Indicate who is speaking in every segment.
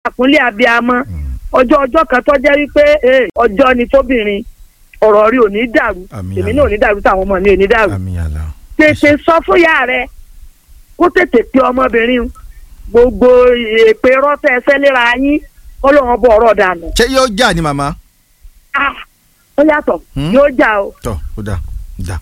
Speaker 1: àkúnlé abiyamọ ọjọ́ ọjọ́ kan tó jẹ́ wípé eh, ọjọ́ ni tóbìnrin ọ̀rọ̀ rí ò ní dàrú
Speaker 2: Àmín,
Speaker 1: èmi
Speaker 2: àmín.
Speaker 1: náà ò ní dàrú táwọn ọmọ mi ò ní dàrú
Speaker 2: àmì àlà
Speaker 1: tètè sọ fún ìyá rẹ kó tètè pe ọmọbìnrin gbogbo èpè rọ́tẹ̀ ẹsẹ̀ léra yín kó lóun bọ̀ ọ̀rọ̀ dànù
Speaker 2: ṣé yóò jà ní màmá
Speaker 1: Ah, ó yàtọ̀
Speaker 2: Hmm?
Speaker 1: yóò jà o.
Speaker 2: tọ ó dà ó dà.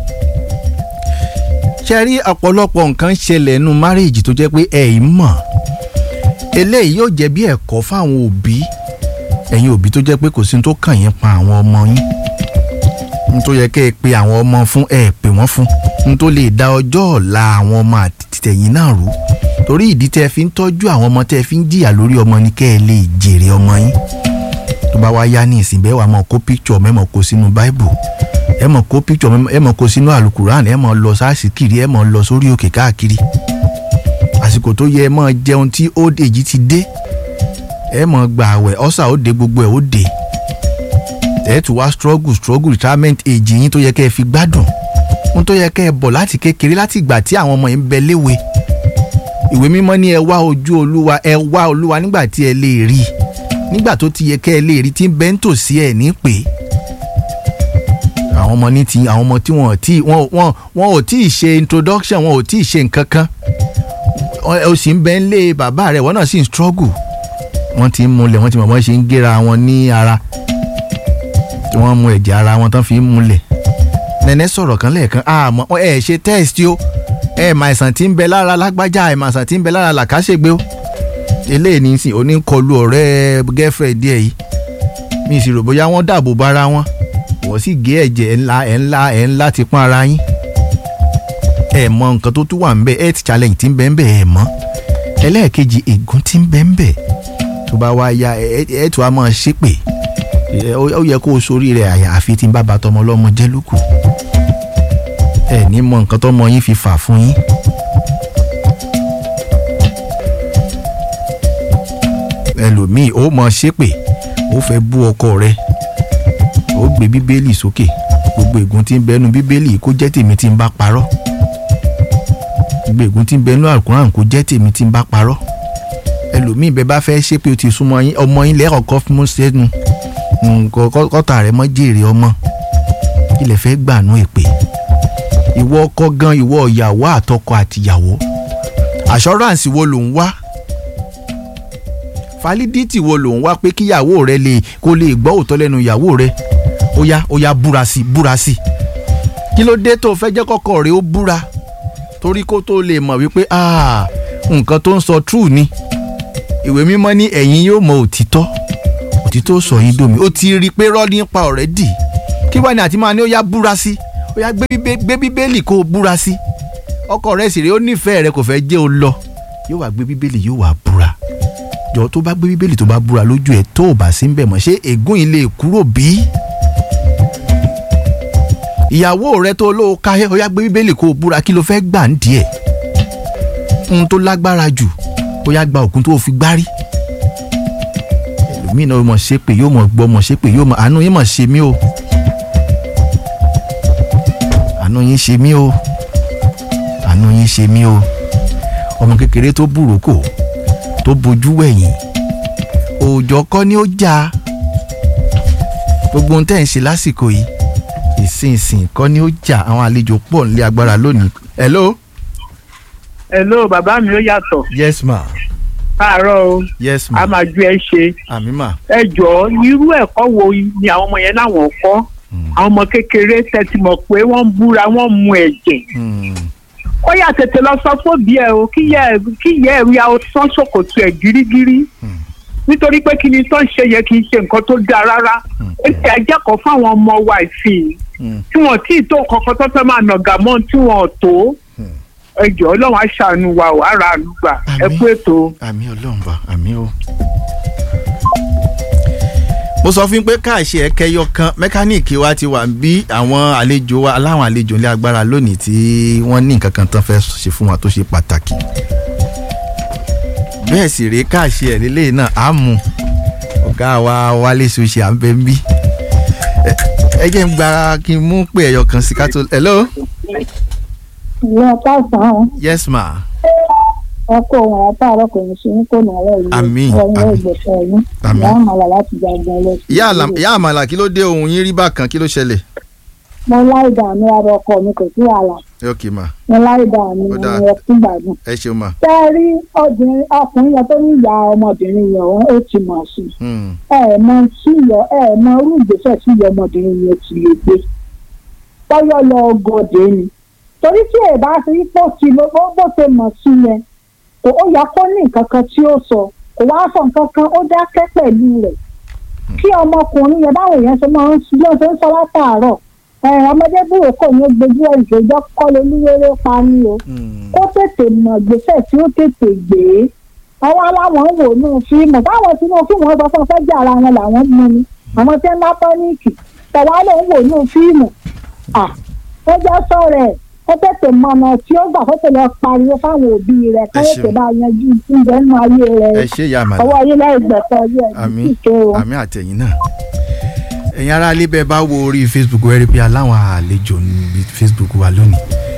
Speaker 2: ṣe rí ọ̀pọ̀lọpọ̀ nǹkan ṣẹlẹ̀ nínú márèèjì tó jẹ́ pé ẹ̀ ì mọ̀ eléyìí yóò jẹ́ bí ẹ̀kọ́ fáwọn òbí ẹ̀yin òbí tó jẹ́ pé kò sí ní tó kàn yín pa àwọn ọmọ yín ní tó yẹ kẹ́ ẹ pe àwọn ọmọ fún ẹ pè wọ́n fún ní tó lè da ọjọ́ ọ̀la àwọn ọmọ àtìtẹ̀yìn náà rú torí ìdí tẹ́ ẹ fi ń tọ́jú àwọn ọmọ tẹ́ ẹ fi ń jìyà lórí ọmọ ni kẹ́ ẹ lè jèrè ọmọ yín tó bá wá yá ní ìsìn bẹ́ẹ̀ wàá mọ̀ kó píkṣọ̀ mẹ́mọ̀ kó sínú báìbù ẹ mọ̀ kó píkṣọ̀ ẹ mọ̀ kó sínú àlùkùránì ẹ mọ̀ lọ sáàsì kiri ẹ mọ̀ lọ sórí òkè káàkiri àsìkò tó yẹ ẹ mọ̀ jẹun tí old age ti dé ẹ mọ̀ gbà àwẹ̀ ọ̀sà ó dé gbogbo ẹ̀ ó dé ẹ tún wá struggle struggle retirement age yín tó yẹ kẹ́ ẹ fi gbádùn ohun tó yẹ kẹ́ ẹ bọ̀ láti kékeré láti ìgbà tí àwọn ọmọ yẹn ń bẹ léwe ìwé mímọ́ ní ẹ wá ojú olúwa ẹ wá olúwa nígbà tí ẹ lè rí i nígbà tó ti yẹ kẹ́ ẹ lè rí tí ń bẹ́ ń tòsí ẹ̀ ní pé àwọn ọmọ ní ti àwọn ọmọ tí wọn ò tí wọn wọn wọn ò tí ì ṣe introduction wọn ò tí ì ṣe nǹkan kan Ọ- o sì ń bẹ ń lé bàbá rẹ̀ wọ́n náà sì ń struggle wọ́n ti ń múlẹ̀ wọ́n ti mọ̀ wọ́n ṣe ń gé ara wọn ní ara tí wọ́n mú ẹ̀jẹ̀ ara wọn tán fi ń múlẹ̀ nẹ́nẹ́ sọ̀rọ̀ kan lẹ́ẹ̀kan àmọ́ ẹ ṣe test o ẹ mà àìsàn tí ń bẹ lára lágbájá ẹ mà àìsàn tí ń bẹ lára làkàṣègbè o eléyìí ní sìn oníkọlù ọ̀rẹ́ girlfriend díẹ̀ yìí mi sì rò bóyá wọ́n dàbò bára wọn wọ́n sì gé ẹ̀jẹ̀ ẹ̀ ńlá ẹ̀ ńlá ẹ̀ ńlá ti pọ́n ara yín ẹ mọ nǹkan tó tún wà ń bẹ health challenge tí ń bẹ ń bẹ ẹ mọ̀ ẹlẹ́ẹ̀kejì ègún tí ń bẹ ń bẹ tó bá wá ya ẹ ẹ tó a máa ṣépè ẹ, ó ó yẹ kó o sórí rẹ àyàfi tí ń bá ba tọmọ ọlọ́mọ jẹ́ lókù ẹ ní mọ nǹkan tọmọ yín fi fà fún yín. ẹlòmíì ó mọ ṣépè ó fẹ́ bú ọkọ rẹ ó gbé bíbélì sókè gbogbo ègún tí ń bẹnu bíbélì kó jẹ́ tèmi tí ń bá parọ́ gbogbo ègún tí ń bẹnu àkùrán kó jẹ́ tèmi tí ń bá parọ́ ẹlòmíì bẹ bá fẹ́ ṣépè ó ti súnmọ́ yín ọmọ yín lẹ́kọ̀ọ́kọ́ fún mú sẹ́nu nǹkan kọ́- kọ́tà rẹ̀ mọ́ jèrè ọmọ kí lè fẹ́ gbànú èpè ìwọ ọkọ gan ìwọ ìyàwó àtọkọ àtìyàwó assurance wo ló ń wá validity wo ló ń wá pé kíyàwó rẹ lè kó lè gbọ́ òótọ́ lẹ́nu ìyàwó rẹ ó yá ó yá búra sí búra sí kí ló dé tó o fẹ́ jẹ́ kọ́kọ́ rẹ ó búra torí kó tó lè mọ̀ wípé ah, nǹkan tó ń sọ true ni ìwé mímọ́ ní ẹ̀yin yóò mọ òtítọ́ òtítọ́ sọ yín dómi ó ti rí i pé rọ́ nípa ọ̀rẹ́ dì kí wàá ní àti máa ní ó yá búra sí ó yá gbé bíbé- gbé bíbélì kó o búra sí ọkọ rẹ sì rèé ó nífẹ̀ẹ́ rẹ kò fẹ́ jẹ́ o lọ yóò wá gbé bíbélì yóò wá búra jọ tó bá gbé bíbélì tó bá búra lójú ẹ tó o bá sí ń bẹ̀ mọ́ ṣé ègún yìí lè kúrò bí? ìyàwó rẹ tó lóo ká ó yá gbé bíbélì kó o búra kí ló fẹ́ gbà ń díẹ̀ ohun tó lágbára jù ó yá gba òkun tó o fi gbárí ẹlòmíì náà yóò mọ̀ ṣe pé yóò mọ̀ gbọ́ mọ̀ ṣe pé yóò mọ̀ àánú yín mọ̀ ṣe mí o àánú yín ṣe mí o àánú yín ṣe mí o ọmọ kékeré tó búròkò tó bojú wẹ̀yìn òòjọ́ kọ́ ni ó jà gbogbo ohun tẹ́ ń ṣe lásìkò yìí ìsinsìn kọ́ ni ó jà àwọn àlejò pọ̀ nílé agbára lónìí. hello.
Speaker 1: hello bàbá mi ó yàtọ̀
Speaker 2: yes ma
Speaker 1: káàárọ̀ o
Speaker 2: yes
Speaker 1: a
Speaker 2: ma
Speaker 1: máa ju ẹ ṣe
Speaker 2: àmì ma
Speaker 1: ẹ jọ̀ọ́ irú ẹ̀kọ́ wo ni àwọn ọmọ yẹn láwọn kọ́ àwọn ọmọ kékeré tẹ́tí mọ̀ pé wọ́n ń búra wọ́n ń mu ẹ̀jẹ̀
Speaker 2: Hmm.
Speaker 1: ó yà tètè lọ sọ fóbi ẹ o kí yẹ kí yẹ ẹ ya o tán ṣòkòtò ẹ gírígírí nítorí pé kí ni tó ń ṣe yẹ kì í ṣe nǹkan tó dáa rárá ó ti àjẹkọ̀ọ́ fáwọn ọmọ wa ìsìn
Speaker 2: Hmm.
Speaker 1: tí wọ́n tí ì tó kankan tó fẹ́ máa nàgà mọ́ tí wọ́n ò tó ẹ jọ̀ọ́ ọlọ́run á ṣàánú wa ò á ra àlùgbà ẹ
Speaker 2: Àmín.
Speaker 1: kú ètò.
Speaker 2: àmì ọlọ́run bá àmì o. mo sọ fún yín pé káàṣì ẹ̀kẹyọ kan mẹkáníìkì wa ti wà ń bí àwọn àlejò wa aláwọn àlejò ilé agbára lónìí tí wọ́n ní nǹkan kan tán fẹ́ ṣe fún wa tó ṣe pàtàkì. bẹ́ẹ̀ sì rèé káàṣì ẹ̀ lélẹ́yìn náà á mú ọ̀gá wa wálé ṣoṣe à ń bẹ ń bí. Ẹ- ẹ jẹ́ ń gba kí n mú pé ẹ̀yọ kan sí ká tó. hello
Speaker 3: ìyá káàsán
Speaker 2: yes ma
Speaker 3: ọkọ òun àtàrọ kò ní ṣe ní kò náà rẹ yìí
Speaker 2: Àmín,
Speaker 3: ọyìn
Speaker 2: àmín.
Speaker 3: ìgbésẹ̀ yìí
Speaker 2: Àmín.
Speaker 3: ìyá àmàlà láti gbàgbọ́ lọ.
Speaker 2: ìyá àlà- ìyá àmàlà kí ló dé ohun yín rí bákan kí ló ṣẹlẹ̀
Speaker 3: mo láì dààmú ara ọkọ mi kò sí wàhálà
Speaker 2: ok ma
Speaker 3: mo láì dààmú
Speaker 2: Ó dáa.
Speaker 3: mo rẹ fún gbàgbọ́n.
Speaker 2: ẹ ṣeun ma
Speaker 3: tẹ́ ẹ rí obìnrin ọkùnrin yẹn tó ní ìyá ọmọbìnrin yẹn òun ó ti mọ̀ sí i
Speaker 2: Hmm.
Speaker 3: ẹ ẹ mọ tí ìyọ ẹ ẹ mọ irú ìgbésẹ̀ tí ìyá ọmọbìnrin yẹn ti lè gbé bọ́yọ̀ lọ gòdè ni torí tí ẹ bá ṣe pò sí ló bó bó ṣe mọ̀ sí yẹn kò ó yẹ kó ní nǹkan kan tí ó sọ kò wá sọ nǹkan kan ó dákẹ́ pẹ̀lú rẹ̀ kí ọmọkùnrin yẹn báwo yẹn ṣe máa ń bí ó ṣe ń sọ látàárọ̀ ẹ ọmọdé búrò kò ní gbójú ẹ̀ ìṣèjọ́ kọ́ lolúwéré pa ni o
Speaker 2: Hmm.
Speaker 3: kó tètè mọ̀ gbèsè tí ó tètè gbé àwọn aláwọ̀ ń wò nù fíìmù táwọn tí inú fíìmù wọn sọ fún ọ fẹ́ jà ara wọn làwọn mú ni àwọn tí ń bá pánìkì tẹ̀wá ló ń wò nù fíìmù à ó jẹ́ sọ̀rọ̀ ẹ̀ ó tètè mọ ọ̀nà tí ó gbà kó tètè pariwo fáwọn òbí rẹ̀ kó
Speaker 2: Ẹ
Speaker 3: tètè
Speaker 2: ṣeun.
Speaker 3: bá yanjú ìjẹ́ nínú ayé rẹ̀
Speaker 2: ẹ ṣe ìyá àmàlà
Speaker 3: ọwọ́ ayé láì gbẹ̀sọ̀ yẹ
Speaker 2: àmì
Speaker 3: ìṣe o.
Speaker 2: àmì àtẹ̀yìn náà ẹ̀yin ará ilé bẹ́ẹ̀ bá wo orí facebook ẹ rí pé aláwọn àlejò níbi facebook wa lónìí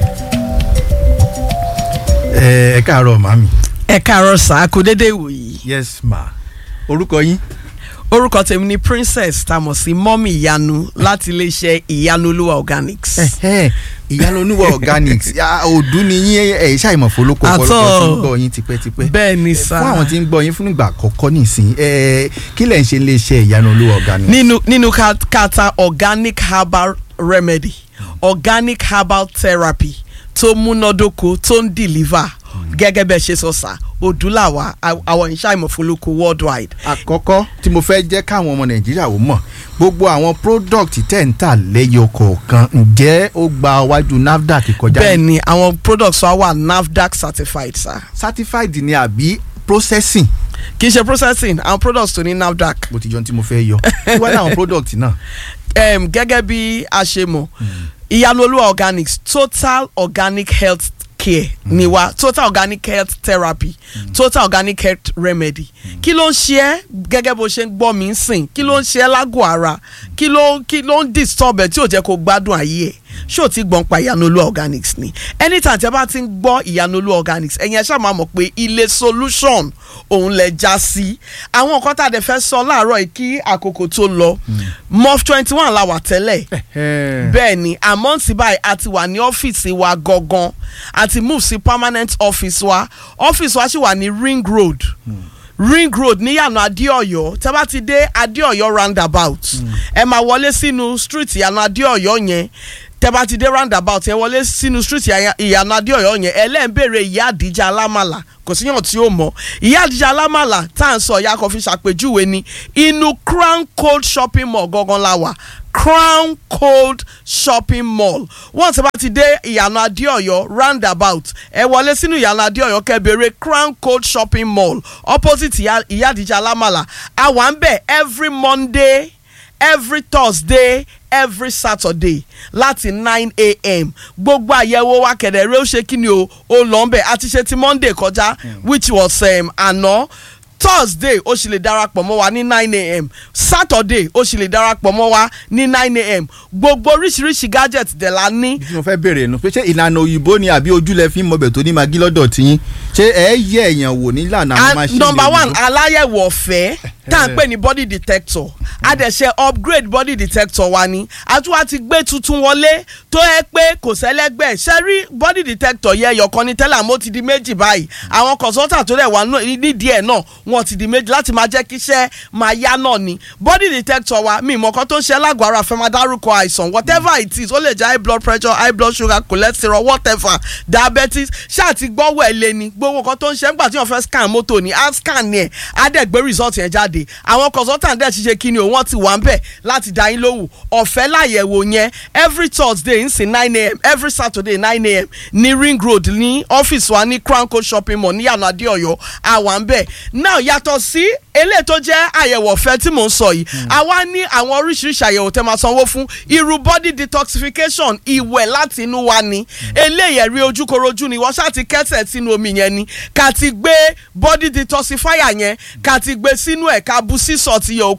Speaker 2: ẹ ẹ káàárọ̀ màmí
Speaker 4: ẹ káàárọ̀ sá kú dédé ìwòyí
Speaker 2: yes ma orúkọ yín
Speaker 4: orúkọ tèmi ni princess tá a mọ̀ sí mọ́mì ìyanu láti iléeṣẹ́ ìyanu olúwa organics.
Speaker 2: Ẹhẹ́, ìyanu oníwà organics Ya, òdú ni yín ẹ ṣàìmọ̀ fọlọ́kọ̀
Speaker 4: Àtọ́.
Speaker 2: ọ̀pọ̀lọpọ̀ tí ń gbọ́ yín tipẹ́tipẹ́
Speaker 4: bẹ́ẹ̀ ni sá
Speaker 2: fún àwọn tí ń gbọ́ yín fún ìgbà àkọ́kọ́ nìsín ẹ kí lẹ̀ ń ṣe iléeṣẹ́ ìyanu olúwa organics.
Speaker 4: nínú nínú ká- kata organic herbal remedy organic herbal therapy tó múnádóko tó ń deliver gẹ́gẹ́ bẹ́ẹ̀ ṣe sọ sá odúláwà àwọn ìṣàìmọ̀ fọlọ́kọ worldwide.
Speaker 2: àkọ́kọ́ tí mo fẹ́ jẹ́ káwọn ọmọ nàìjíríà ó mọ̀ gbogbo àwọn product tẹ̀ ń tà lẹ́yọ kọ̀ọ̀kan ǹjẹ́ ó gba wájú nafdac kọjá
Speaker 4: bẹ́ẹ̀ ni àwọn products wa wà nafdac certified sá
Speaker 2: certified ni àbí processing
Speaker 4: kì í ṣe processing àwọn products tó ní nafdac
Speaker 2: mo ti jọ ohun tí mo fẹ́ yọ kí wọ́n ní àwọn product náà
Speaker 4: um, gẹ́gẹ́ bí a ṣe mọ̀ ìyanu olúwa organics total organic health care ni wa total organic health therapy total organic health remedy kí ló ń ṣe ẹ́ gẹ́gẹ́ bó ṣe ń gbọ́ mi ń sìn kí ló ń ṣe ẹ́ lágọ̀ọ́ ara kí ló kí ló ń disturb ẹ tí ò jẹ́ kó gbádùn ayé ẹ̀ ṣé o ti gbọ́n pa ìyanu olúwa organics ni anytime tí a bá ti ń gbọ́ ìyanu olúwa organics ẹ̀yin ẹ̀ ṣáà máa mọ̀ pé ilé solution òun lẹ já sí àwọn nǹkan tá a dẹ̀ fẹ́ sọ láàárọ̀ yìí kí àkókò tó lọ mof twenty one la wà tẹ́lẹ̀ bẹ́ẹ̀ ni àmọ́ tí báyìí a ti wà ní ọ́fíìsì wa gangan a ti move sí permanent office wa ọ́fíìsì wa sì wà ní ring road ring road níyànà adéọyọ tẹ bá ti dé adéọyọ roundabout ẹ máa wọlé sínú street ìyànà adéọyọ yẹn tẹ bá ti dé roundabout ẹ wọlé sínú street ìyà- ìyànà adéọyọ yẹn ẹ lẹ́ẹ̀ ń béèrè ìyá àdìjà alámàlà kò síyàn tí ó mọ̀ ìyá àdìjà alámàlà tá à ń sọ ìyá kan fi ṣàpèjúwe ni inú crown cold shopping mall gangan la wà crown cold shopping mall wọ́n ti bá ti dé ìyànà adéọyọ roundabout ẹ wọlé sínú ìyànà adéọyọ kẹbẹrẹ crown cold shopping mall opposite ìyá ìyá àdìjà alámàlà àwa ń bẹ̀ every monday every thursday every saturday láti nine a.m. gbogbo àyẹ̀wò wa kẹ̀dẹ̀rẹ́ ó ṣe kí ni o ó lọ ń bẹ̀ àti ṣe ti monday kọjá which was um, àná thursday ó sì lè darapọ̀ mọ́ wa ní nine a.m. saturday ó sì lè darapọ̀ mọ́ wa ní nine a.m. gbogbo oríṣiríṣi gadget dẹ̀ la ní
Speaker 2: tí mo fẹ́ béèrè nu pé ṣé ìlànà òyìnbó ni àbí ojúlẹ̀ fi ń mọbẹ̀ tó ní magi lọ́dọ̀ tiyín ṣé ẹ yẹ èèyàn wò nílànà àwọn
Speaker 4: and
Speaker 2: máṣíìnì
Speaker 4: number one
Speaker 2: òyìnbó?
Speaker 4: aláyẹ̀wò ọ̀fẹ́ tá à ń pè ní body detector a dẹ̀ ṣe upgrade body detector wa ni àtúwà ti gbé tuntun wọlé tó yẹ pé kò sẹ́lẹ́gbẹ́ ṣe rí body detector yẹ ẹyọkan ní tẹ́lẹ̀ àmọ́ ó ti di méjì báyìí àwọn consultant tó dẹ̀ wà nù- nídìí ẹ̀ náà wọ́n ti di méjì láti máa jẹ́ kí iṣẹ́ máa yá náà ni body detector wa mi ìmọ̀ kan tó ń ṣe lágọ̀ọ́ ara fẹ́ máa dárúkọ àìsàn whatever it is ó lè jẹ́ high blood pressure high blood sugar cholesterol whatever diabetes ṣáà ti gbọ́wọ́ ẹ̀ lé ni gbogbo nǹkan tó ń ṣe nígbà tí wọ́n fẹ́ scan mọ́tò ni á scan ni ẹ̀ á dẹ̀ gbé result yẹn jáde àwọn consultant dẹ̀ ṣiṣẹ́ kí ni o wọ́n ti wà ń bẹ̀ láti dá yín lóhùn ọ̀fẹ́ láyẹ̀wò yẹn every thursday ń sìn nine a.m. every saturday nine a.m. ní ring road ní ọ́fíìsì wa ní crown coast shopping mall ní yàrá adéọyọ àwa ń bẹ̀ now yàtọ̀ sí eléyìí tó jẹ́ àyẹ̀wò ọ̀fẹ́ tí mò ń sọ yìí àwa ní àwọn oríṣiríṣi àyẹ̀wò tẹ́ máa sanwó fún irú body detoxification ìwẹ̀ láti inú wa ni eléyìí ẹ̀rí ojúkorojú ni wọ́n ṣáà ti kẹ́sẹ̀ sínú omi yẹn ni ká ti gbé body detoxifier yẹn ká ti gbé sínú ẹ̀ ká bu sísọ ti yẹ òkun sí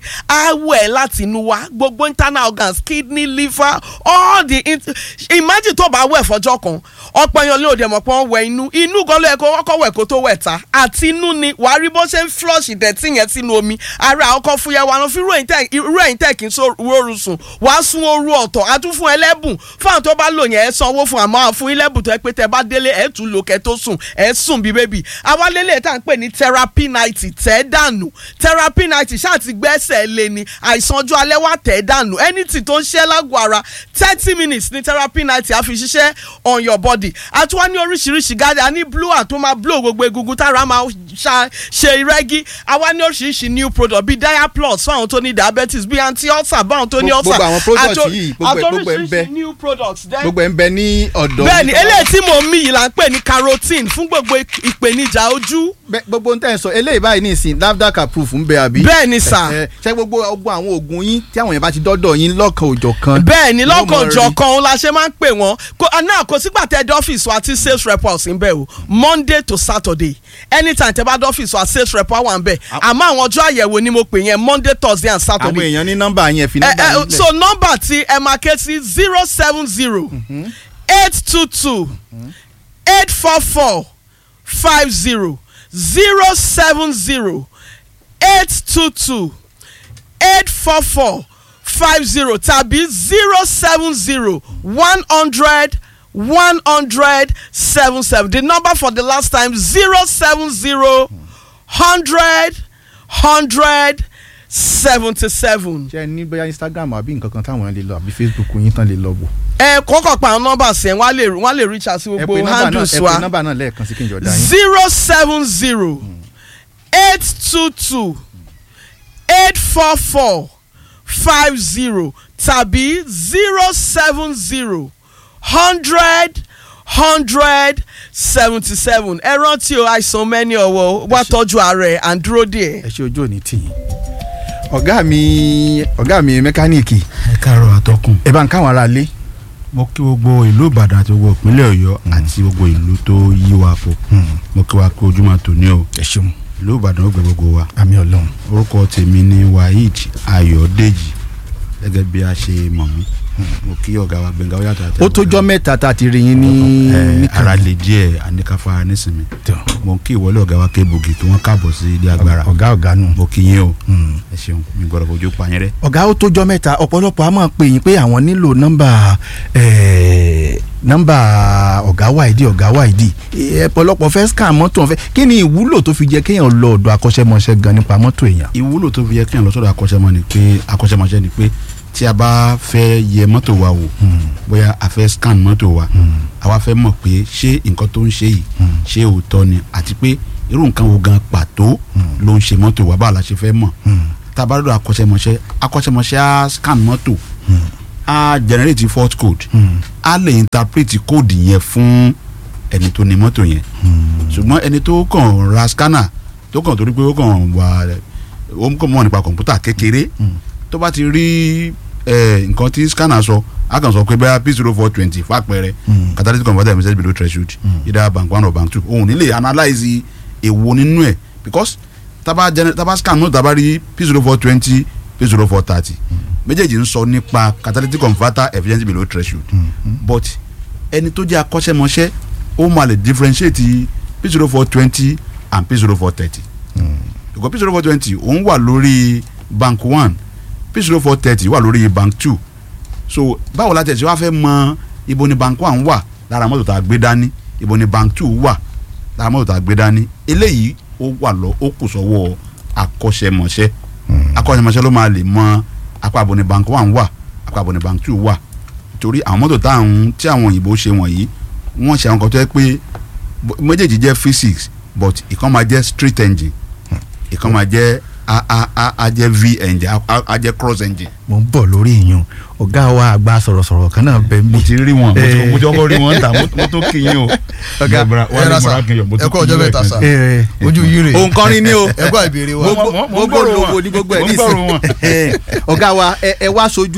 Speaker 4: awẹ́ láti inú wa gbogbo internal organs kidney liver all the int imagine tó bá wẹ̀ fọjọ́ kan ọ̀pọ̀ èèyàn ló dẹ̀ mọ̀ pé wọ́n wẹ̀ inú inú gan ló yẹ kó kọ́kọ́ wẹ̀ kó tó wẹ̀ ta àti inú ni wàá rí bó ṣe ń flush ìdẹ̀tí yẹn sínú omi ara ọkọ̀ fúyẹ́ wa lọ fi irú ẹ̀yìn tẹ̀ kí n so rọrùn sùn wàá sún oru ọ̀tọ̀ a tún fún ẹlẹ́bùn fún àwọn tó bá lò yẹn ẹ sanwó fún àmọ́ fún ilẹ́bùn tó yẹ pé tẹ bá délé ẹ tún lò kẹ tó sùn ẹ sùn bí bébì àwa lélẹ̀ tá à ń pè ní therapy night tẹ́ dànù therapy night ṣáà ti gbẹ́sẹ̀ lé ni àìsàn ọjọ́ alẹ́ wà tẹ́ dànù anything tó ń ṣe lágọ̀ọ́ ara thirty minutes ní therapy night a fi ṣiṣẹ́ on your body àti wọ́n ní oríṣiríṣi gáàdì a ní blower tó máa blow gbogbo egungun tára máa ṣe rẹ́gí àwa ní oríṣiríṣi new product bíi diaplus fún àwọn tó ní diabetes bíi anti-ulcer báwọn tó ní ulcer
Speaker 2: gbogbo àwọn product yìí gbogbo ẹ̀ ń bẹ
Speaker 4: new products then
Speaker 2: gbogbo ẹ̀ ń bẹ ní ọ̀dọ̀
Speaker 4: bẹ́ẹ̀ni eléyìí tí mo mí yìí là ń pè ní carotene fún gbogbo ìpèníjà ojú.
Speaker 2: gbogbo n tẹ́ ẹ sọ eléyìí báyìí ní ìsìn nafdac approve ń bẹ àbí.
Speaker 4: bẹ́ẹ̀ni sà.
Speaker 2: ṣé gbogbo gbogbo àwọn oògùn yín tí àwọn yẹn bá ti dọ́dọ̀ yín lọ́kàn òjọ̀ kan.
Speaker 4: bẹ́ẹ̀ni lọ́kàn òjọ̀ kan la ṣe máa ń pè wọ́n náà kò sígbà tẹ́ dọ́fíìsì wa tí sales rep wà sí ń bẹ̀ o monday to saturday anytime tẹ́ bá dọ́fíìsì wa sales rep wà ń bẹ̀ àmọ́ àwọn ọjọ́ àyẹ̀wò ni mo pè yẹn monday thursday and saturday.
Speaker 2: àwọn èèyàn ní nọ́mbà yẹn fi nọ́mbà yín lẹ̀.
Speaker 4: so nọ́mbà tí ẹ máa ké sí zero seven zero eight two two eight four four five zero zero seven zero eight two two eight four four five zero tàbí zero seven zero one hundred one hundred seven seven the number for the last time zero seven zero hundred hundred seventy seven.
Speaker 2: ṣe ní bóyá instagram àbí nǹkan kan táwọn lè lọ àbí facebook yín tán lè lọ wò.
Speaker 4: ẹ kọ́kọ́ pa àwọn nọ́mbà sí ẹ wọ́n á lè wọ́n á lè reach out sí gbogbo handles wa
Speaker 2: ẹ pè nọ́mbà náà lẹ́ẹ̀kan sí kí n jọ dá yín.
Speaker 4: zero seven zero eight two two eight four four five zero tàbí zero seven zero hundred hundred seventy seven ẹ rántí o àìsàn mẹ́ni ọ̀wọ́ wá tọ́jú ààrẹ and dúró díẹ̀.
Speaker 2: ẹ ṣe ojú òní tì yín ọ̀gá mi ọ̀gá mi mẹkáníìkì
Speaker 5: ẹ káàárọ̀ àtọkùn.
Speaker 2: ẹ bá ń káwọn ará lé.
Speaker 5: mo kí gbogbo ìlú ìbàdàn àti gbogbo ìpínlẹ̀ ọ̀yọ́ àti gbogbo ìlú tó yí wa po mo kí wa kí ojúmọ́ tòní o
Speaker 2: ẹ ṣeun
Speaker 5: ìlú ìbàdàn ó gbẹ gbogbo wa
Speaker 2: àmì ọlọ́run.
Speaker 5: orúkọ tèmi ni waheed ayọ̀dèjì gẹ́gẹ́ bí a ṣe mọ̀ mí mo kí ọ̀gá wa gbẹ̀ngà ó yàtọ̀ àti
Speaker 2: ó tójọ́ mẹ́ta tá a ti rí yín ní
Speaker 5: ẹ ara lè díẹ̀ àníkàfà nísìnyí mo kí ìwọlé ọ̀gá wa kébùgì tí wọ́n káàbọ̀ sí ilé agbára
Speaker 2: ọ̀gá ọ̀gá nù.
Speaker 5: mo kí yín o ẹ ṣeun mi gbọ́dọ̀ fojú pa yín rẹ́.
Speaker 2: ọ̀gá ó tójọ́ mẹ́ta ọ̀pọ̀lọpọ̀ a máa pè yín pé àwọn nílò nọ́mbà nọ́mbà ọ̀gá wáìdì ọ̀gá wáìdì ọ̀pọ̀lọpọ̀ fẹ́ scan mọ́tò ọ̀fẹ́ kí ni ìwúlò tó fi jẹ́ kéèyàn lọ ọ̀dọ̀ akọ́ṣẹ́mọṣẹ́ gan nípa mọ́tò èèyàn.
Speaker 5: ìwúlò tó fi yẹ kéèyàn lọ sọ́dọ̀ akọ́ṣẹ́mọ ni pé akọ́ṣẹ́mọṣẹ́ ni pé tí a bá fẹ́ yẹ mọ́tò wa wò bóyá a fẹ́ scan mọ́tò wa àwa fẹ́ mọ̀ pé ṣé nǹkan tó ń ṣe yìí ṣé òótọ́ ni àti pé irú nǹkan wo gan pàtó ló ń ṣe mọ́tò wa báwo la ṣe fẹ́ mọ̀ tá a bá dọ̀dọ̀ akọ́ṣẹ́mọṣẹ́ akọ́ṣẹ́mọṣẹ́ á scan mọ́tò á generate fault code á lè interpret code yẹn fún ẹni tó ní mọ́tò yẹn ṣùgbọ́n ẹni tó kàn ra scanner tó kàn torí pé ó kàn wà ó kàn mọ̀ nípa kọ̀ǹpútà kékeré tó bá ti rí nǹkan tí scanner sọ a kàn sọ pé bẹ́ẹ̀ p zero four twenty fàpẹẹrẹ catalytic converter message below threshold either bank one or bank two òun nílé analyse èwo nínú ẹ̀ because taba taba scan náà taba rí p zero four twenty p zero four thirty méjèèjì ń sọ nípa catalytic converter efficiency below threshold but ẹni tó jẹ́ akọ́ṣẹ́mọṣẹ́ ó máa lè differentiate p zero four twenty and p zero four thirty because p zero four twenty òun wà lórí bank one p zero four thirty wà lórí bank two so báwo la tẹ̀sí wá fẹ́ mọ ibo ni bank one wà lára mọ́tò tá a gbé dání ibo ni bank two wà lára mọ́tò tá a gbé dání eléyìí ó wà lọ ó kù sọ́wọ́ akọ́ṣẹ́mọṣẹ́ akọ́ṣẹ́mọṣẹ́ ló máa lè mọ apá abo ni bank one wà apá abo ni bank two wà torí àwọn mọ́tò táwọn tí àwọn òyìnbó ṣe wọ̀nyí wọ́n ṣe àwọn kan tó yẹ pé méjèèjì jẹ́ physics but ìkan máa jẹ́ straight engine ìkan máa jẹ́ a a a a jẹ́ v engine a a jẹ́ cross engine
Speaker 2: mo ń bọ̀ lórí ìyún ọ̀gá wa àgbà sọ̀rọ̀sọ̀rọ̀ kan náà bẹ̀ mí.
Speaker 5: mo ti rí wọn mo ti-
Speaker 2: Eh.
Speaker 5: mo ti kọ́kọ́ rí wọn ta mo mo tó kí yín o.
Speaker 2: Ọ̀gá,
Speaker 5: Bọ̀bọ̀ra-
Speaker 6: ẹ
Speaker 5: wálé
Speaker 6: ra sà,
Speaker 5: mọ̀rá kí n yọ̀, mo tó
Speaker 6: ẹ kú
Speaker 5: kí
Speaker 6: ọjọ́
Speaker 5: yín
Speaker 6: mẹ́ta
Speaker 5: lẹ́ẹ̀kan
Speaker 6: sà.
Speaker 5: sí.
Speaker 2: Eh,
Speaker 6: ojú yìí rè
Speaker 2: òun kọrin ní o
Speaker 6: ẹ gbọ́ ìbéèrè wa
Speaker 5: Mo- mo- mo ń
Speaker 2: gbogbo
Speaker 5: gbọ́rọ̀
Speaker 2: olówó
Speaker 5: wọn.
Speaker 2: ní gbogbo ẹ̀
Speaker 5: Mo ń
Speaker 2: ní
Speaker 5: gbọ́rọ̀ wọn.
Speaker 2: ọ̀gá wa ẹ ẹ wá sojú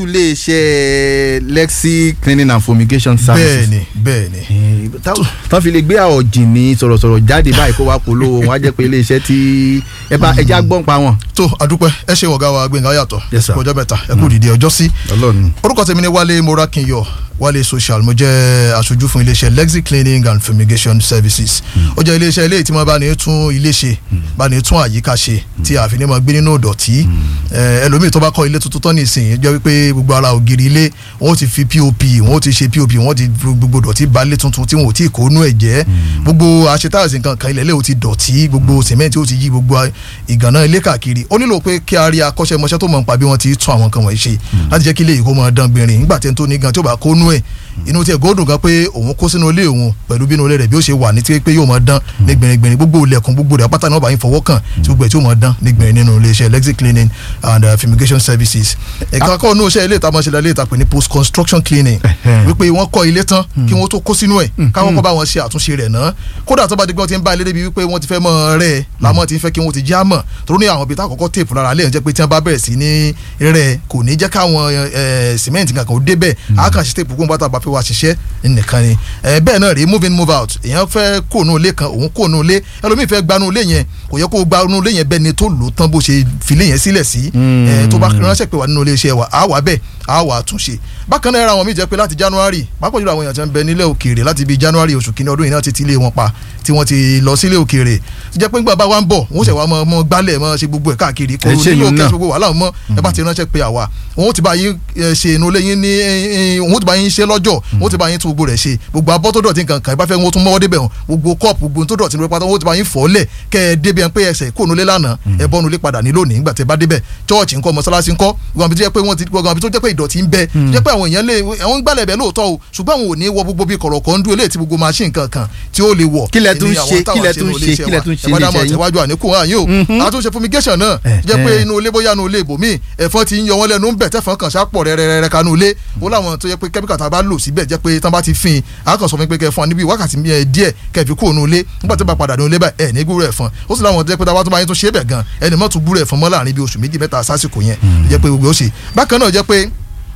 Speaker 2: iléeṣẹ́ Lexi cleaning and fumigation services.
Speaker 6: bẹ́ẹ̀ni bẹ́ẹ̀ni
Speaker 2: Eh, tá- tán fi lè gbé ọ̀jìn ní sọ̀rọ̀sọ̀rọ̀ jáde báyìí kó wá polówó wọn á jẹ́ pé iléeṣẹ́ tí ẹ bá ẹja gbọ́n pa wọn.
Speaker 6: tó adúpẹ́ ẹ ṣe ọ̀gá wa Gbénga Ọ̀yàtọ̀
Speaker 2: Yes, sir.
Speaker 6: kú ọjọ́ mẹ́ta ẹ kú dìde ọjọ́ sí
Speaker 2: ọlọ́run
Speaker 6: orúkọ tèmi ni Wálé Morakinyọ Wálé social mo jẹ́ aṣojú fún iléeṣẹ́ Lexi cleaning and fumigation services ó jẹ́ iléeṣẹ́ ilé tí wọ́n bá ní tún ilé ṣe bá ní tún àyíká ṣe tí a fi ní máa gbé nínú ìdọ̀tí Eh, ẹlòmíì tó bá kọ́ ilé tuntun tán nìsín jẹ́ wípé gbogbo ara ògiri ilé wọ́n ti fi pop wọ́n ti ṣe pop wọ́n ti fi gbogbo dọ̀tí ba ilé tuntun tí wọ́n ò tí ì kó nú ẹ̀ jẹ́ gbogbo àṣetáàsì nǹkan kan ilẹ̀ ilé ò ti dọ̀tí gbogbo sìmẹ́ǹtì ó ti yí gbogbo ìgànná ilé káàkiri ó nílò pé kí a rí akọ́ṣẹ́mọṣẹ́ tó mọ̀ nípa bí wọ́n ti tún àwọn nǹkan wọ̀nyí ṣe láti jẹ́ kí ilé yìí kó máa dán gbìnrín nígbà tí ẹni tó ní gan tí ó bá kó nú ẹ̀ inú tí ẹ gòdùn gan pé òun kó sínú ilé òun pẹ̀lú bínú ilé rẹ̀ bí ó ṣe wà ní tí pé yóò máa dán ní gbìnrín gbogbo ilẹ̀kùn gbogbo rẹ̀ pátá náà bá yín fọwọ́ kàn tí gbogbo ẹ̀ tí ó máa dán ní gbìnrín nínú iléeṣẹ́ Lexi cleaning and uh, fumigation services ẹ̀ka kọ́ inú iṣẹ́ ilé ìta máa ṣe ilé ìta pè ní post construction cleaning
Speaker 2: Ẹ̀hẹ́n.
Speaker 6: wípé wọ́n kọ́ ilé tán kí wọ́n tó kó sínú ẹ̀ káwọn kọ́ bá wọn ṣe àtúnṣe rẹ̀ náà kódà tó bá di pé wọ́n ti ń bá ilé débi wípé wọ́n ti fẹ́ mọ́ rẹ̀ làmọ́ ti ń fẹ́ kí wọ́n ti já mọ̀ torí ní àwọn ibi tá àkọ́kọ́ téèpù lára lẹ́yìn jẹ́ pé tí wọ́n bá bẹ̀rẹ̀ sí ní rẹ̀ kò ní jẹ́ káwọn sìmẹ́ǹtì kankan ó débẹ̀ á kàn ṣe téèpù kó ń bá tàbá pé wàá ṣiṣẹ́ nìkan ni Eh, bẹ́ẹ̀ náà rèé move in move out èèyàn fẹ́ kó nù ilé kan òun kó nù ilé ẹlòmíì fẹ́ gbanú ilé yẹn kò yẹ kó gbanú ilé yẹn bẹ́ẹ̀ ni tó lò tán bó ṣe filé yẹn sílẹ̀ sí Eh, tó bá ránṣẹ́ pé wà nínú ilé iṣẹ́ wa á wà bẹ́ẹ̀ á wà àtúnṣe bákan náà ara wọn mi jẹ́ pé láti January pápá jùlọ àwọn èèyàn tí wọ́n ń bẹ nílẹ̀ òkèèrè láti bíi January oṣù kìíní ọdún yìí náà ti ti ilé wọn pa tí wọ́n ti lọ sílé òkèèrè ti jẹ́ pé nígbà bá wa ń bọ̀ wọ́n ṣẹ̀ wá mọ́ mọ́ gbálẹ̀ mọ́ ṣe gbogbo ẹ̀ káàkiri kò
Speaker 2: Ẹ ṣe
Speaker 6: nílò
Speaker 2: yun
Speaker 6: kẹ́
Speaker 2: náà.
Speaker 6: ṣe gbogbo wàhálà mọ́ ẹ bá ti ránṣẹ́ pé àwa wọn ó ti bá yín eh, ṣe inú ilé yín ní eh, wọn ó ti bá yín ṣe lọ́jọ́ wọn ó ti bá yín tún gbogbo rẹ̀ ṣe gbogbo abọ́ tó dọ̀tí nǹkan kan ẹ bá fẹ́ wọn ó tún mọ́wọ́ débẹ̀ wọn gbogbo kọ́ọ̀pù gbogbo tó dọ̀tí nípa wọn ó ti bá yín fọ́ lẹ̀ kẹ́ ẹ débi ẹ pé ẹsẹ̀ kó nulẹ̀ lánàá ẹ bọ́ nulẹ̀ padà ní lónìí nígbà tẹ́ bá débẹ̀ chọ́ọ̀chì ńkọ́ mọ́sálásí ńkọ́ gbogbo àbí tó jẹ́ pé wọ́n ti gbogbo àbí tó jẹ́ pé ìdọ̀tí ń bẹ tó jẹ́ pé àwọn èèyàn lè àwọn ń gbálẹ̀ bẹ̀ lóòótọ́ o ṣùgbọ́n àwọn ò ní wọ gbogbo bí kọ̀rọ̀kọ̀ ń dúró eléyìí tí gbogbo machine kankan tí ó lè wọ̀
Speaker 2: Kí lẹ tún
Speaker 6: Ènìyàn
Speaker 2: ṣe,
Speaker 6: àwọn táwọn
Speaker 2: kí lẹ
Speaker 6: ṣe
Speaker 2: tún
Speaker 6: nínú
Speaker 2: ṣe,
Speaker 6: iléeṣẹ́
Speaker 2: kí lẹ
Speaker 6: wa.
Speaker 2: tún ṣe
Speaker 6: ẹ bá dá mọ̀
Speaker 2: níṣẹ́ yín?
Speaker 6: tẹ̀wájú àníkù hàn yín o àtúnṣe fumigation náà
Speaker 2: Eh,
Speaker 6: jẹ́ pé
Speaker 2: eh.
Speaker 6: inú ilé bóyá inú ilé ibòmíì ẹ̀fọn ti ń yọ wọ́n lẹ́nu ń bẹ̀ tẹ́fọn kan ṣàpọ̀ rẹ́rẹ́rẹ́rẹ́ kanú ilé ó láwọn tó yẹ pé kẹ́míkà tá a bá lò síbẹ̀ jẹ́ pé tán bá ti fin a kàn sọ fún mi pé kẹ́ fún wa níbi wákàtí mi, eh, díẹ̀ kẹ́ fi kúrò nínú ilé nígbà tó bá padà nínú ilé báyìí ẹ̀ ní gbúrò ẹ̀fọn ó sì láwọn tó yẹ pé tá a bá tó bá yín tó ṣe é bẹ̀ gan ẹni mọ́ tún gbúrò ẹ̀fọn mọ́ láàrin bí oṣù méjì mẹ́ta sásìkò yẹn jẹ́ pé gbogbo ó ṣe bákan náà jẹ́ pé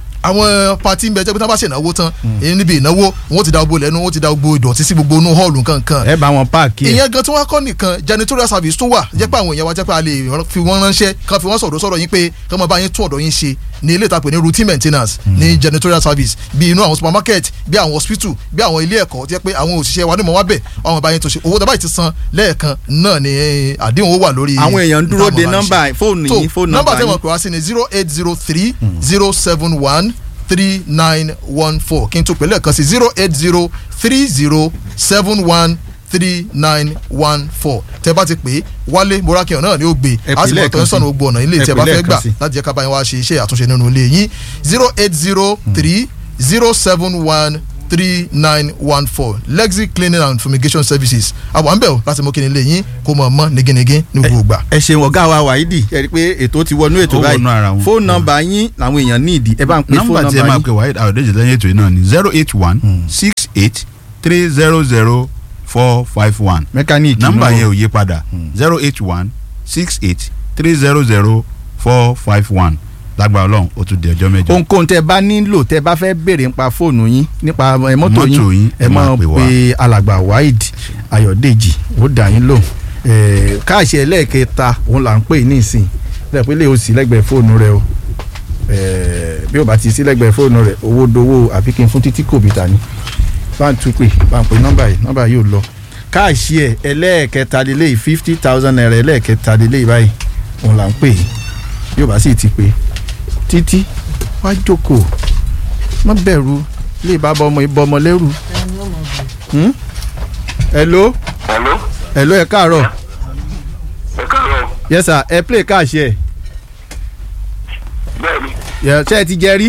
Speaker 6: àwọn pati ń bẹ jẹ́ pé tí wọ́n bá ṣe ìnáwó tán èyí níbi ìnáwó wọ́n ti da gbogbo lẹ́nu wọ́n ti da gbogbo ìdọ̀tí sí gbogbo inú hall nǹkan
Speaker 2: ẹ bá wọn páàkì ẹ
Speaker 6: ìyẹn gan tí wọ́n kọ́ nìkan janitorial service tó wà jẹ́ pé àwọn èèyàn wa jẹ́ pé a lè rán- fi wọ́n ránṣẹ́ kan fi wọ́n sọ̀rọ̀ sọ̀rọ̀ yín pé kí wọ́n bá yín tún ọ̀dọ̀ yín ṣe ní ilé ìtàpè ní routine maintenance ní janitorial service bí inú àwọn supermarket bí àwọn hospital bí àwọn ilé ẹ̀kọ́ jẹ́ pé àwọn òṣìṣẹ́ wa ní mọ̀ wá bẹ̀ àwọn bá yín tó ṣe owó dábàá yìí ti san lẹ́ẹ̀kan náà ni eh, àdéhùn ó wà lórí
Speaker 2: àwọn èèyàn ń dúró de
Speaker 6: ìtààmú bá ń ṣe
Speaker 2: nọ́mbà fóònù
Speaker 6: tó
Speaker 2: yín fóònù
Speaker 6: nọ́mbà
Speaker 2: nọ́mbà
Speaker 6: tẹ́wọ̀n
Speaker 2: yín
Speaker 6: pè wá sí ni zero eight zero three zero seven one three nine one four kí n tó pè lẹ́ẹ̀kan sí zero eight zero three zero seven one three nine one four tẹ́ bá ti pè é wálé morakiyan náà ni ó gbé
Speaker 2: Ẹ pè
Speaker 6: a sì mọ̀ tó
Speaker 2: lẹ́ẹ̀kan
Speaker 6: ń sọ̀nà
Speaker 2: sí.
Speaker 6: gbogbo ọ̀nà ilé
Speaker 2: Ẹ
Speaker 6: tí ẹ
Speaker 2: pè
Speaker 6: bá fẹ́
Speaker 2: lẹ́ẹ̀kan
Speaker 6: gbà
Speaker 2: sí.
Speaker 6: láti jẹ́ ká bá yín wá ṣe iṣẹ́ àtúnṣe nínú ilé yín zero eight zero three zero seven one three nine one four Lexi cleaning and fumigation services àwọn àǹbẹ̀ o láti mú kí ni ilé yín kó mọ̀ mọ́ nígínnígín ní gbogbo ìgbà.
Speaker 2: ẹ ṣeun ọ̀gá wa wàhídì ẹ rí i pé ètò ti wọnú ètò
Speaker 5: Ó
Speaker 2: báyìí
Speaker 5: wọnú ara wọn.
Speaker 2: fóònù nọ́mbà yín làwọn èèyàn ní ìdí ẹ bá ń pè fóònù
Speaker 5: nọ́mbà tí ẹ
Speaker 2: nọ́mbà
Speaker 5: máa
Speaker 2: yín
Speaker 5: pè wáyé àwòdèjì lẹ́yìn ètò yìí náà ni zero eight one six eight three zero zero four five one
Speaker 2: mẹkáníìkì
Speaker 5: nọ́mbà
Speaker 2: náà.
Speaker 5: yẹn ò yí padà zero eight one six eight three zero zero four five one lágbára Ọlọ́run ó tún di ọjọ́ mẹ́jọ.
Speaker 2: ohunkóhun tẹ bá nílò tẹ bá fẹ́ béèrè nípa fóònù yín nípa ẹ, mọ́tò
Speaker 5: Mọ́tò
Speaker 2: yín
Speaker 5: yín,
Speaker 2: ẹ
Speaker 5: ẹ máa
Speaker 2: máa
Speaker 5: pè wá.
Speaker 2: pe alàgbà Waheed Ayọ̀dèjì ó dà yín lò káàṣì ẹlẹ́ẹ̀kẹta òun là ń pè ní ìsìn lẹ́ẹ̀pẹ́ lè o sí lẹ́gbẹ̀ẹ́ fóònù rẹ o Eh, bí o bá ti sí lẹ́gbẹ̀ẹ́ fóònù rẹ owó dowó àfi kí n fún títí kò bìtà ni bá ń tún pè bá ń pè nọ́mbà yìí nọ́mbà yìí ò lọ káàṣì ẹ ẹlẹ́ẹ̀kẹta lélẹ́yìí fifty thousand naira ẹlẹ́ẹ̀kẹta lélẹ́yìí báyìí òun là ń pè bí o bá sì ti pè títí wá jókòó má bẹ̀rù lè bá bọ ọmọ ìbọn ọmọ lẹ́rù. Hmm? hello
Speaker 7: Hello,
Speaker 2: hello ẹ káàárọ̀
Speaker 7: ẹ káàárọ̀.
Speaker 2: yes sir ẹ play cash ẹ
Speaker 7: Bẹ́ẹ̀ni,
Speaker 2: Yeah, ṣé ẹ ti jẹ rí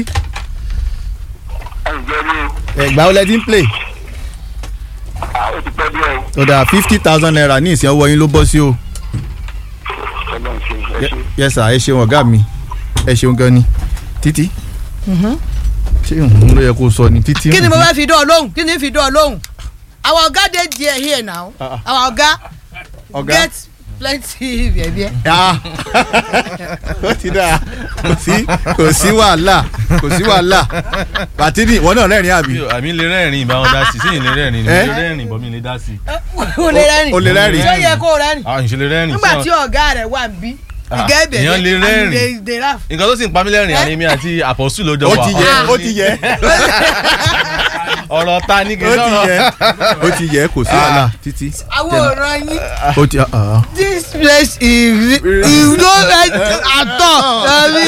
Speaker 7: ẹ ǹjẹ́ ní
Speaker 2: ẹgbàá ó lẹ ti ń play
Speaker 7: àwọn ti pẹ́ díẹ̀ o.
Speaker 2: ó dà fifty thousand naira ní ìsìn ọwọ́ yín ló bọ́ sí o
Speaker 7: Ọlọ́run ṣe ẹ ṣe.
Speaker 2: yes sir ẹ ṣeun ọ̀gá mi ẹ ṣeun gan ni títí ṣé òun ló yẹ kó sọ ni títí.
Speaker 8: kí ni mo fẹ́ fi dán ọ lóhùn kí ni fi dán ọ lóhùn our oga dey there here now our oga
Speaker 2: ọ̀gá
Speaker 8: get plenty bẹ̀bẹ̀.
Speaker 2: Ah. ó ti dáa kò sí kò sí wàhálà kò sí wàhálà bàtínì ìwọ náà rẹ́rìn àbí.
Speaker 9: àmì lè rẹ́rìn ìbáwọn dá sí sẹ́yìn lè rẹ́rìn
Speaker 2: Eh?
Speaker 9: lè rẹ́rìn bọ́ mi lè dá sí.
Speaker 8: o lè rẹ́rìn
Speaker 2: o lè rẹ́rìn.
Speaker 8: tí ó yẹ kó o rẹ́rìn
Speaker 9: àwọn ìṣẹ̀lẹ̀ rẹ́rìn
Speaker 8: nígbà tí ọ̀gá rẹ̀ wà ń bí
Speaker 9: Ah,
Speaker 8: ìgẹ́ ìbẹ̀rẹ̀
Speaker 9: èèyàn lè rẹ́rìn.
Speaker 8: they laugh.
Speaker 9: nǹkan tó sì ń pa mí lẹ́rìn àní mi àti àpọ̀sù ló jọ
Speaker 2: ó
Speaker 9: wà.
Speaker 2: ti yẹ ó ti yẹ
Speaker 9: ọ̀rọ̀ ta ní kí
Speaker 2: ó
Speaker 9: n
Speaker 2: ti
Speaker 9: sọ̀rọ̀.
Speaker 2: yẹ ó ti yẹ kò sí wàhálà títí.
Speaker 8: àwọn òòràn yín
Speaker 2: ó ti ah.
Speaker 8: this place is you no like at all sorry.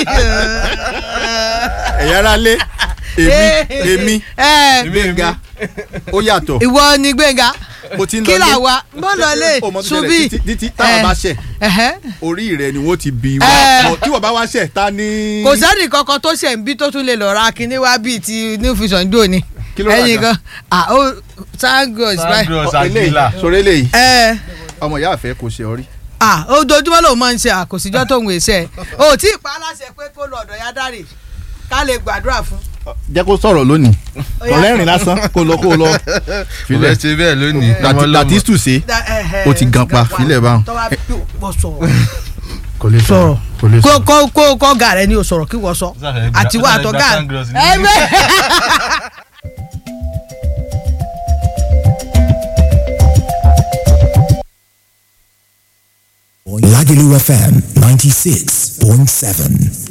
Speaker 2: ẹ̀yà ara lé èmi èmi
Speaker 8: ẹ
Speaker 2: gbẹ̀ngà ó yàtọ̀
Speaker 8: ìwọ ni gbẹ̀ngà
Speaker 2: mo ti ń lọ
Speaker 8: kí
Speaker 2: lé
Speaker 8: là wá bó lọ lé
Speaker 2: ó mọ tó
Speaker 8: ṣubí
Speaker 2: ṣẹlẹ̀ títí títí táwọn bá ṣẹ̀
Speaker 8: ẹ̀hẹ́.
Speaker 2: orí rẹ̀ ni wọ́n ti bi
Speaker 8: Eh.
Speaker 2: wá tí wọ́n bá wá ṣẹ̀ ta ni.
Speaker 8: kò sẹ́ni kankan tó ṣẹ̀ ń bí tó tún lè lọ ra kinní wá bíi ti new vision dò ní.
Speaker 2: Kí ló rà
Speaker 8: ẹyin
Speaker 2: gan?
Speaker 8: kan ah ó sangos báyìí.
Speaker 9: Sandros
Speaker 2: eléyìí
Speaker 9: Aguilar.
Speaker 2: sọ̀rọ̀ eléyìí
Speaker 8: ẹ
Speaker 2: ọmọ ìyá àfẹ́ kò ṣe ọrí.
Speaker 8: ah ojoojúmọ́ lòun máa ń ṣe àkòsíjọ́ tóun èsẹ̀ o tí ì pa á láṣẹ pé kó lọ ọ̀dọ̀ ya dáre ká lè gbàdúrà fún.
Speaker 2: jẹ́ kó sọ̀rọ̀ lónìí
Speaker 8: Ó yá.
Speaker 2: ọ̀rẹ́rìn lásán kó lọ kó lọ
Speaker 9: mo
Speaker 2: filẹ̀
Speaker 9: fẹ́ ṣe bẹ́ẹ̀ lónìí.
Speaker 2: Láti- Latistu ṣe
Speaker 8: Da- ẹhẹ́,
Speaker 2: Ó ti gan pa, filẹ̀ báwọn.
Speaker 8: tọ́wá bí o sọ̀rọ̀
Speaker 2: kò lè
Speaker 8: sọ̀rọ̀
Speaker 2: kò lè
Speaker 8: kó kó kó kó ọ̀gá rẹ ni o sọ̀rọ̀ kí wọ́n sọ
Speaker 9: Sáfẹ́ gba-
Speaker 8: àtiwọ́
Speaker 9: sáfẹ́
Speaker 8: àtọ̀gá
Speaker 9: gba Sandros ní-
Speaker 8: ẹ bẹ́ẹ̀.
Speaker 10: Lagelu FM 96.7.